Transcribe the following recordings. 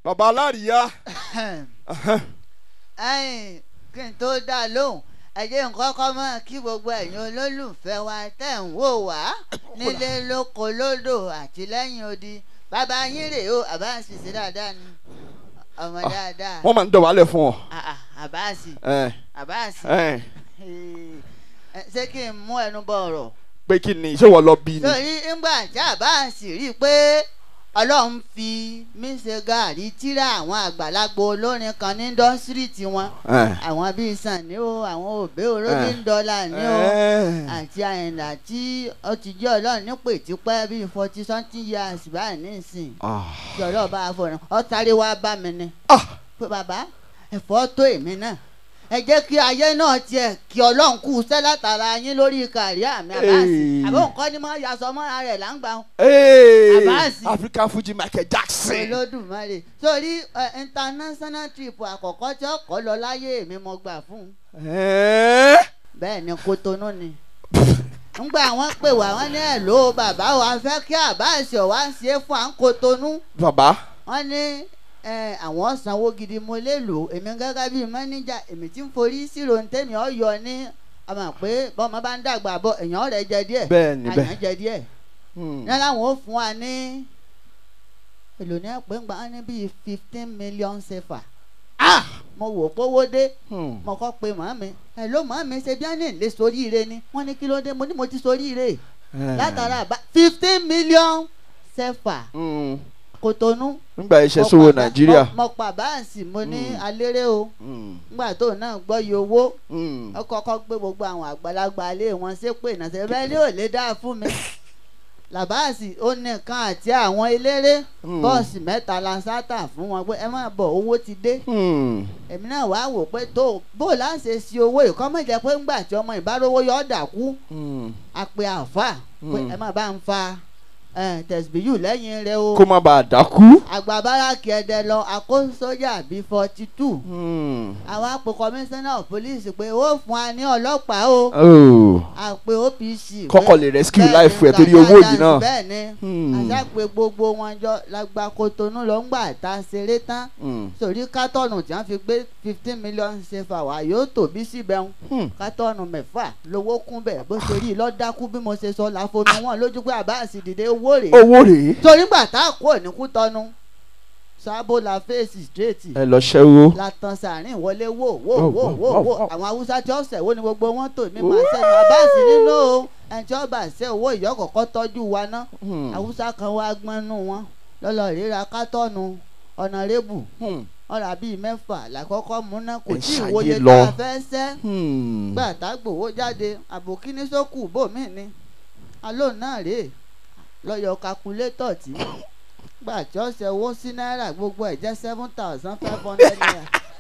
bàbá alárìíyá. ẹ̀yin kí n tó dá lóhùn ẹ jẹ́ nǹkan kọ́ mọ́ kí gbogbo ẹ̀yin olólùfẹ́ wa tẹ̀ ń wò wá nílé lóko lódò àti lẹ́yìn odi bàbá yín rèé o àbáàsì sí dáadáa ni ọmọ dáadáa wọ́n máa ń dọ̀wálẹ̀ fún ọ. Ah, ah, àbáàsì ẹ àbáàsì ẹ Eh, ṣé kí n mú ẹnu bọ ọ̀rọ̀ pé kí ni ṣé wọ́n lọ bí ni. torí ńgbà tí àbáàsì rí i pé ọlọ́run fi mí ṣe gàárì tíra àwọn àgbàlagbà olórin kan ní dọ́sírì tiwọn ẹ àwọn bíi sànni o àwọn òbí orógì ń dọ́là ní o ẹ àti àyìnlá tí ó ti jẹ́ ọlọ́run nípò ìtìpẹ́ bíi forty something years báyìí nísìn ah tí ọlọ́run bá fọ̀rọ̀ ọ sáré wá bá mi ni ah pé bàbá ẹ̀fọ́ tó èmi náà ẹ jẹ́ kí ayé náà tiẹ̀ kí ọlọ́run kú sẹ́ látara yín lórí kàrí àmì àbáàsì Hey. àbọ̀ nǹkan ni mo yasọ mọ́ra rẹ̀ láǹgbà ee Abasi. African Fuji Michael Jackson. olódùmarè sórí ẹ, international trip àkọ́kọ́ tí ọkọ̀ lọ láyé mi mo gbà fún un ẹ bẹ́ẹ̀ ni kótónú ni ńgbà wọ́n pè wá wọ́n ní ẹ̀ ló bàbá wa fẹ́ kí àbáàsì ọ̀wá ṣe é fún à ń kótónú bàbá wọ́n ní ẹ, àwọn sanwó gidi mo lè lò èmi gẹ́gẹ́ bíi mọ́níjà èmi tí ń forí síro ní tèmi ọ̀yọ́ ní ọmọ pé bọ́mọ bá ń dàgbà bọ̀ èèyàn rẹ̀ jẹ díẹ̀ bẹ́ẹ̀ ni àyàn bẹ́ẹ̀. jẹ díẹ̀ Hmm. ní aláwọn ó fún wa ní èlò ní ẹ̀pẹ́ ńgbà wọn ní bíi fifteen million sefa ah mo wò pówó dé Hmm. mo kọ́ pe màmí ẹ̀ ló màmí ṣe bí wọ́n ní lè soríire ni wọ́n ní kí ló dé mo ní mo ti soríire Eh. látara àbá fifteen million sefa Hmm. kòtónú nígbà iṣẹ́ mo sówó pa bá- Nàìjíríà. mo- mo pa báàsì mo ní Mm. aléré o Hmm. nígbà tó náà gbọ́ iye owó Hmm. ó kọ́kọ́ gbé gbogbo àwọn àgbàlagbà ilé wọn ṣépè náà ṣe bẹ́ẹ̀ ni ò lè dáa fún mi làbáàsì ó nìkan àti àwọn eléré Hmm. bọ́ọ̀sì mẹ́ta la sátà fún wọn pé ẹ má bọ̀ owó ti dé Hmm. èmi náà wàá wò pé tó bó láṣẹ sí owó ìkọ́mọ̀jẹ́ pé ńgbà tí ọmọ ìbárówó yọ ọ́ dàkú Hmm. àpè àfà pé Hmm. ẹ má bá ń fa eh, tẹ̀síbíyù lẹ́yìn rẹ o kó má bàa dákú. àgbà báràkì ẹ̀dẹ̀ lọ àkó sójà bíi forty two Hmm. àwọn àpò commissioner of police pé ó fún wa ní ọlọ́pàá o Oh. àpè OPC kọ́kọ́ lè rescue bẹ́ẹ̀ life ni, ẹ̀ torí Gani owó yìí Adams náà. bẹ́ẹ̀ ni Hmm. àṣàpè gbogbo wọn jọ lágbà kotonu ló ń gbà tá a ṣeré tán Hmm. sórí kátọ́ọ̀nù tí wọ́n fi gbé fifteen million sefa wá yóò tó bí síbẹ̀ ń Hmm. kátọ́ọ̀nù mẹ́fà lówó kún bẹ́ẹ̀ bó ṣe rí i lọ́dákú bí mo ṣe sọ láfomi wọn lójú pé àbáàsì dìde owó rèé owó rèé. torí gbà tá a kó òníkú tọnu sábò la fèsì straight ẹ lọ ṣẹ́wó. la tan sàárín wọlé wò wò Wò, wò wò, wò wò, wò wò. àwọn haúsá tí ó ṣẹ̀wó ni gbogbo wọn tò mí máa ṣẹ́nu àbáàsì nínú o ẹni tí ó bá ṣe owó ìyọ́kọ̀kọ́ tọ́jú wa ná Hmm. haúsá kan wá gbọ́nú wọn lọ́lọ́ ríra kátọ́ọ̀nù ọ̀nàrẹ́bù Hmm. ọ̀rà bíi mẹ́fà làkọ́kọ́ múná kò Ẹ tí ì ṣàyé wòye lọ. tá a fẹ́ ṣẹ́ Hmm. gbà tá gbòwó jáde àbòkíní sókù bòmí ni aló náà rèé lọ́yọ̀ kakulétọ̀ tí gbà tí ó ṣe owó sí náírà gbogbo ẹ̀ jẹ́ seven thousand five hundred naira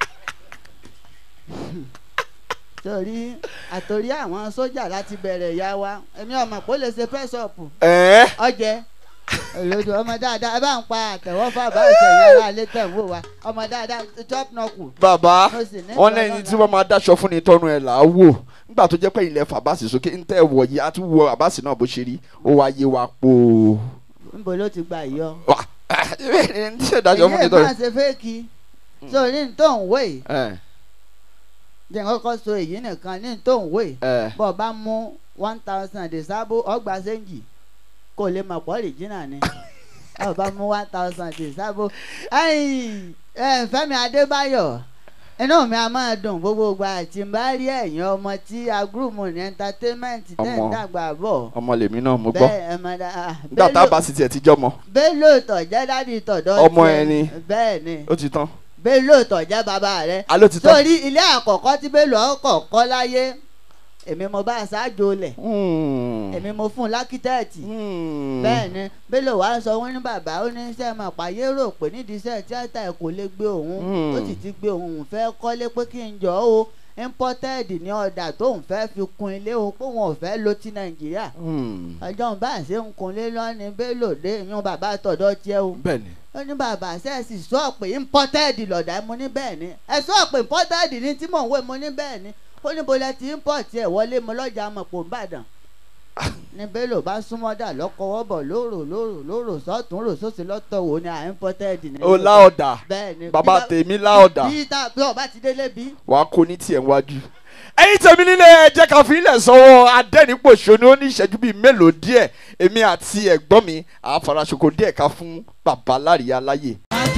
torí àtòrí àwọn sójà láti bẹ̀rẹ̀ ìyá wa èmi ọmọ kò lè ṣe press up ẹ ọjẹ olódò ọmọ dáadáa ẹ bá ń pa àtẹwọ́fà bá ìṣẹ̀yìn ara alẹ́ tẹ̀ ń wò wá ọmọ dáadáa top nọkù bàbá mo sì ní wọn ìfẹ́ lẹ́yìn lọ́la. tí wọ́n máa dáṣọ fún ni tọ́nu ẹ̀ là á wò nígbà tó jẹ́ pé ilẹ̀ fàbáàsì sókè ń tẹ́ wọ̀ yìí á tún wọ àbáàsì náà bó ṣe rí ó wá yé wa po. níbo ló ti gbà yọ. wà ní ṣe dájọ́ fún ni èyí tọ́nu. máa ṣe fẹ́ẹ̀kì sórí ní tó ń wé yìí ẹ jẹ́ kọ́kọ́ so èyí nìkan ní tó ń wé yìí ẹ bọ́ ọ bá mú one thousand ìsábò ọgbà sẹ́ńjì kó lè mọ̀ pọ̀ rìjìnà ni ọ bá mú one thousand ìsábò ẹ̀yìn ẹ̀ Fẹ́mi Adébáyọ̀ inú mi a máa dùn gbogbo ìgbà tí n bá rí ẹ̀yin ọmọ tí agrúmù ní entertainment tẹ̀ ń Ọmọ. dàgbà bọ̀ ọmọ lèmi náà mo gbọ́ bẹ́ẹ̀ ẹ̀ mọ̀ dá nígbà tá a bá sì tiẹ̀ ti jọmọ Bello tọ̀jẹ́ dádì tọ̀dọ̀ Ọmọ tiẹ̀. ẹni. bẹ́ẹ̀ ni ó ti tán Bello tọ̀jẹ́ bàbá rẹ̀ aló ti tán. sórí ilé àkọ́kọ́ tí Bello ọkọ̀ kọ́ láyé èmi mo bá aṣáájú lẹ̀ Hmm. èmi mo fún un lákítẹ́ẹ̀tì Hmm. bẹ́ẹ̀ ni Bello wàá sọ wọ́n ní bàbá ó ní iṣẹ́ máa pààyè rò pé nídìí iṣẹ́ tíátà ẹ̀ kò lè gbé òun Hmm. ó sì ti gbé òun òun fẹ́ kọ́lé pé kí n jọ ó imported ní ọ̀dà tóun fẹ́ fi kun ilé o pé wọn ò fẹ́ lo ti Nàìjíríà Hmm. ọjọ́ ń bá ṣe ń kunlé lọ́ni Bello dé ìyún bàbá tọ̀dọ̀ tiẹ̀ o bẹ́ẹ̀ni ó ní bàbá sẹ́ẹ̀sì sọ pé imported lọ̀dà mo ní bẹ́ẹ̀ ni ẹ sọ pé imported ní tí mò ń wé mo ní bẹ́ẹ̀ ni ó ní bọ́lá ti import ẹ̀ wọlé mo lọ́jà mọ̀pọ̀ nìbàdàn ní bello bá súnmọ́ dà lọ́kọ̀wọ́ bọ̀ lóró lóró lóró sọ́tún rò sósì lọ́tọ̀ wò ní à imported ní. ó láọ̀dà bẹ́ẹ̀ ni bàbá bí- tèmi láọ̀dà bí tá bí ọba ti délé bí. wàá kó ní tiẹ̀ wájú. ẹ̀yin tèmi nílé ẹ jẹ́ ká fi ilẹ̀ sọ́wọ́ adẹ́nipòṣónú ó ní ìṣẹ́jú bíi mélòó díẹ̀ èmi àti ẹ̀gbọ́n mi àfarasoko díẹ̀ ká fún bàbá láríyá láyè.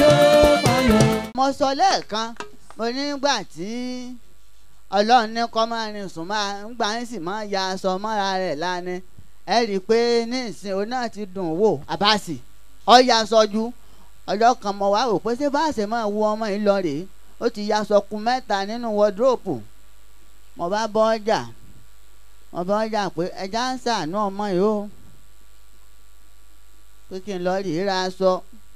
mo sọ lẹ́ẹ̀kan mo ní nígbà tí ọlọ́run ní kọ́ máa rin sùn máa ń gbà ń sì máa ya aṣọ mọ́ra rẹ̀ lánàá ẹ rí i pé ní ìsìn òun náà ti dùn wò àbáàsì ọ̀ya sọjú ọjọ́ kan mo wá rò pé ṣé báàsì máa wo ọmọ yìí lọ rèé ó ti ya aṣọ kun mẹ́ta nínú wọ́dúrópù mo bá bọ́ ọjà mo bá ọjà pé ẹja ń ṣàánú ọmọ yìí o pé kí n lọ rí ra aṣọ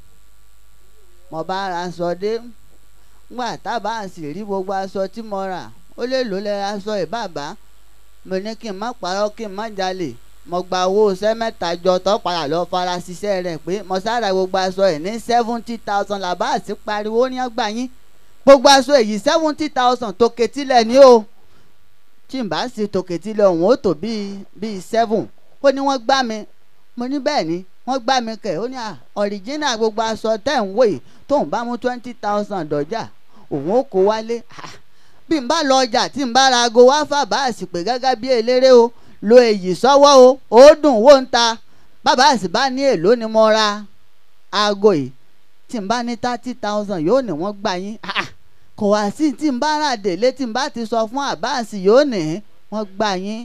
mo bá ra aṣọ dé ngbà tábà sì rí gbogbo aṣọ tí mo rà ó lè lò lẹ́ra aṣọ ìbàbá mo ní kí n má parọ́ kí n má jalè mo gba owó iṣẹ́ mẹ́ta jọ tó padà lọ fara ṣiṣẹ́ rẹ̀ pé mo sára gbogbo aṣọ ẹ̀ ní seventy thousand làbá àti pariwo ní ọgbà yín gbogbo aṣọ èyí seventy thousand tòkè tilẹ̀ ní o tí n bá sì tòkè tilẹ̀ òun ó tó bíi bíi seven ó ní wọ́n gbá mi mo ní bẹ́ẹ̀ ni wọ́n gbá mi kẹ̀ ó ní à ọ̀ríjínà gbogbo aṣọ tẹ̀ ń wò yìí tóun bá mú twenty thousand dọ́jà òun ó kó wálé Ah, bí n bá lọ ọjà tí n bá ra aago wá fà bá àsìpè gẹ́gẹ́ bí eléré o lo èyí sọ́wọ́ o ó dùn wó ń ta bàbá àsì bá ní èlò ni mo ra aago yìí tí n bá ní thirty thousand yóò ní wọ́n gbà yín Ah, ah, kò wá sí tí n bá rà délé tí n bá ti sọ fún àbáàsì yóò ní wọ́n gbà yín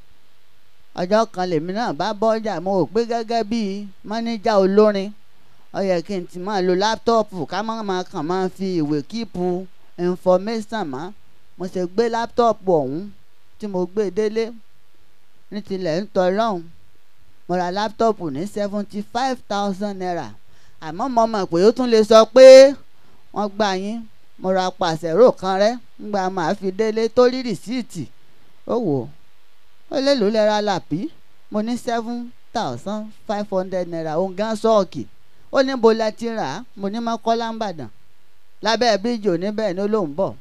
ọjọ́ kan lèmi náà bá bọ́ ọjà mo rò pé gẹ́gẹ́ bíi mọ́níjà olórin ó yẹ kí n ti máa lo láptọ́ọ̀pù ká má máa kàn máa fi ìwé kíìpù information mọ́ mo ṣe gbé láptọ́ọ̀pù ọ̀hún tí mo gbé délé ní tilẹ̀ ń tọ́ lọ́hùn mo ra láptọ́ọ̀pù ní seventy five thousand naira àmọ́ mo mọ̀ pé ó tún lè sọ pé wọ́n gbà yín mo ra pàṣẹrò kan rẹ́ ńgbà máa fi délé tó rí rìsíìtì ó wò ó ó lè lò lẹ́ra làpí mo ní seven thousand five hundred naira òun gan sọ́ọ̀kì ó ní bo la ti rà á mo ní mọ́kọ́lá ń bàdàn lábẹ́ bíríjì oníbẹ̀ ni ó lóun bọ̀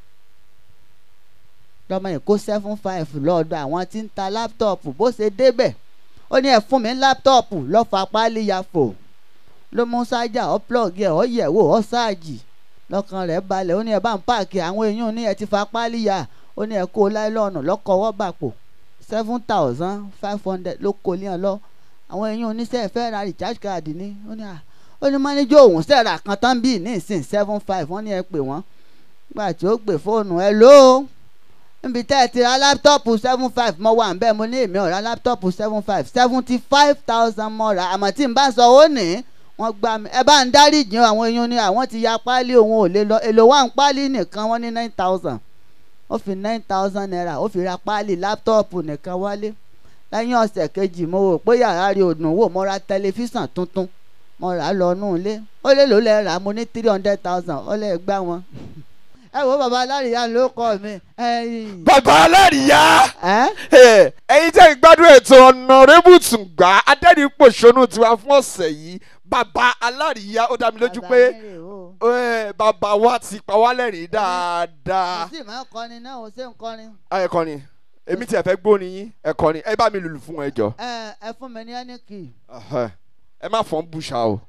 lọ́mọ yìí kó seven five lọ́ọ̀dọ̀ àwọn tí ń ta láptọ̀pù bó ṣe débẹ̀ ó ní ẹ̀ fún mi láptọ̀pù lọ́fà pálí ya fò ló mú sájà ọ́ plọ̀gì ẹ̀ ọ́ yẹ̀ wò ọ́ sáàjì lọ́kàn rẹ̀ balẹ̀ ó ní ẹ̀ bá ń páàkì àwọn èèyàn ní ẹ̀ ti fa pálí ya ó ní ẹ̀ kó láìlọ́ọ̀nù lọ́kọ̀ọ́wọ́ bàpò seven thousand five hundred ló kó lé ọ lọ àwọn èèyàn oníṣẹ́ fẹ́ ra recharge card ní ó ní à ó ní mọ́níjọ́ òun sẹ́ra kan tán bíi ní ìsìn seven five wọ́n ní ẹ pè wọ́n gbà tí ó gbé fóònù ẹ ló níbi tẹ́ ẹ ti ra láptọ́ọ̀pù seven five mo wà nbẹ́ mo ní èmi ò ra láptọ́ọ̀pù seven five seventy five thousand mo rà àmọ́ tí n bá sọ ó ní wọ́n gbà mí ẹ bá ń dáríjì àwọn èèyàn ní àwọn ti ya páálí òun ò lè lọ èlò wà ń páálí nìkan wọ́n ní nine thousand ó fi nine thousand naira ó fi ra páálí láptọ́ọ̀pù nìkan wálé lẹ́yìn ọ̀sẹ̀ kejì mo wò pé yàrá rí òdùn wò mo ra tẹlifíṣàn tuntun mo rà á lọ nù ilé ó lè lò lẹ́ rà á mo ní three hundred thousand ó lè gbá wọn. ẹ wo bàbá alárìíyá ló kọ mi. ẹ̀yin. bàbá aláríyá ẹ́ ẹ̀yin tẹ́ ń gbádùn ètò ọ̀nàrẹ́bù tùǹgbà adẹ́nipòṣónú tiwa fún ọ̀sẹ̀ yìí bàbá aláríyá ó dá mi lójú pé Bàbá mi rè o. eh, bàbá wa ti pa wá lẹ́rìn dáadáa. kò sí ìmọ̀ kọrin náà ò ṣe ń kọrin. ẹ kọrin èmi tí ẹ fẹ́ gbóni yín ẹ kọrin ẹ bá mi lùlù fún ẹ jọ ẹ ẹ fún mi ní ẹni kì í Ẹhẹ́. ẹ má fọ́n bùṣà o.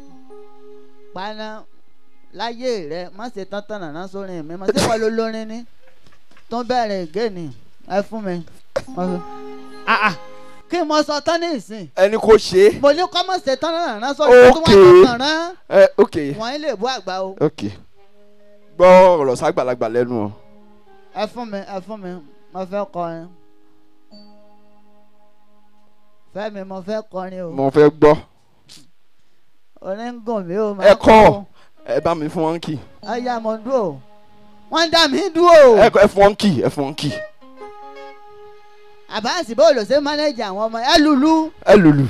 paná láyé rẹ má ṣe tán tán nàná sórin mi má ṣe wọ́n ló lórin ní tó bẹ̀rẹ̀ ìgéènì ẹ fún mi. Ah, ah. kí mo sọ tán ní ìsìn ẹni kò ṣe é. mo ní kọ́ mọ̀ ṣe tán nàná sórin tó Okay. wọ́n tán rán ẹ ok wọ́n lè bú àgbà o. ok gbọ́ ọ̀rọ̀ ságbàlagbà lẹ́nu o. ẹ fún mi ẹ fún mi mo fẹ́ kọrin fẹ́mi mo fẹ́ kọrin o mo fẹ́ gbọ́ orin ń gùn mí o Ẹ máa kọ́. o. ẹ bá mi fún wọn kì ọyá mo dúró wọ́n ń dá mi dúró ẹ kọ- ẹ fún wọn kì ẹ fún wọn kì àbáàsì bó lò ṣe mánéjì àwọn ọmọ ẹ lùlù ẹ lùlù.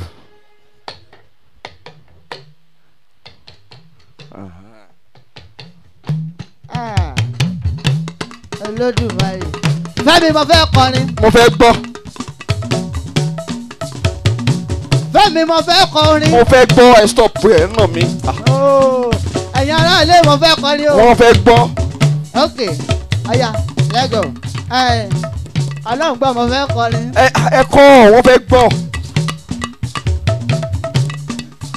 Ah. olódùmarè fẹ́mi mo fẹ́ kọrin mo fẹ́ gbọ́ fẹ́mi mo fẹ́ kọrin mo fẹ́ gbọ́ ẹ stop ẹ nà mí Ah, Oh, ẹ̀yin aráàlú mo fẹ́ kọrin o. wọ́n fẹ́ gbọ́ ok ọ̀ya lẹ́gọ̀ ọlọ́run gbọ́ mo fẹ́ kọrin. ẹ ẹ kọ́ wọ́n fẹ́ gbọ́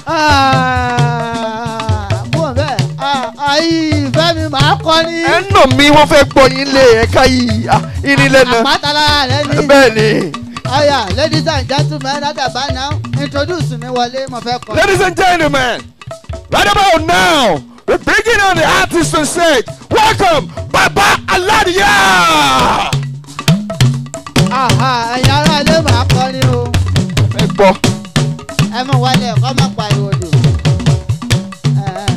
kúrò bẹ́ẹ̀ ayi fẹ́mi máa kọ́ ní ẹ nà mí wọ́n fẹ́ gbọ́ yín lé ẹ̀ka yìí ah, irin lẹ́nu àpáta lára rẹ ní. bẹ́ẹ̀ ni. ọ̀yà ladies and gentlemen látàbá now introduce mi wọlé mo fẹ́ kọ́. Ladies and gentlemen, right about now, we're bringing on the artist on stage. Welcome, Baba Aladia! Àhà, ẹ̀yin ará ilé máa kọ́ ní o Ẹ gbọ́, ẹ mọ̀ wọlé ẹ̀kọ́ má pariwo dò. Ẹ, ẹ.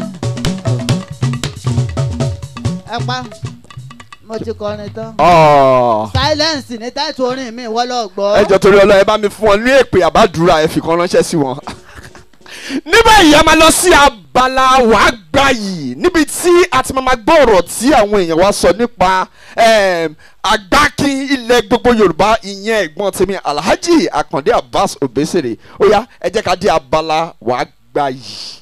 ẹ pa mo ti kọrin tán. ọ̀, silence ní táìtù orin mi wọ́n lọ gbọ́. ẹ jọ torí ọlọ́ọ̀ ẹ bá mi fún wọn ní èpè àbádùrà ẹ fi kan ránṣẹ́ sí wọn. níbẹ̀ yìí a máa lọ sí abala wàá gbà yìí níbi tí a ti máa ma gbọ́ ọ̀rọ̀ tí àwọn èèyàn wa sọ nípa em, àgbákin ilẹ̀ gbogbo Yorùbá ìyẹn ẹ̀gbọ́n tèmi Alhaji Akande Abbas Obesere ó yá ẹ jẹ́ ká dé abala wàá gbà yìí.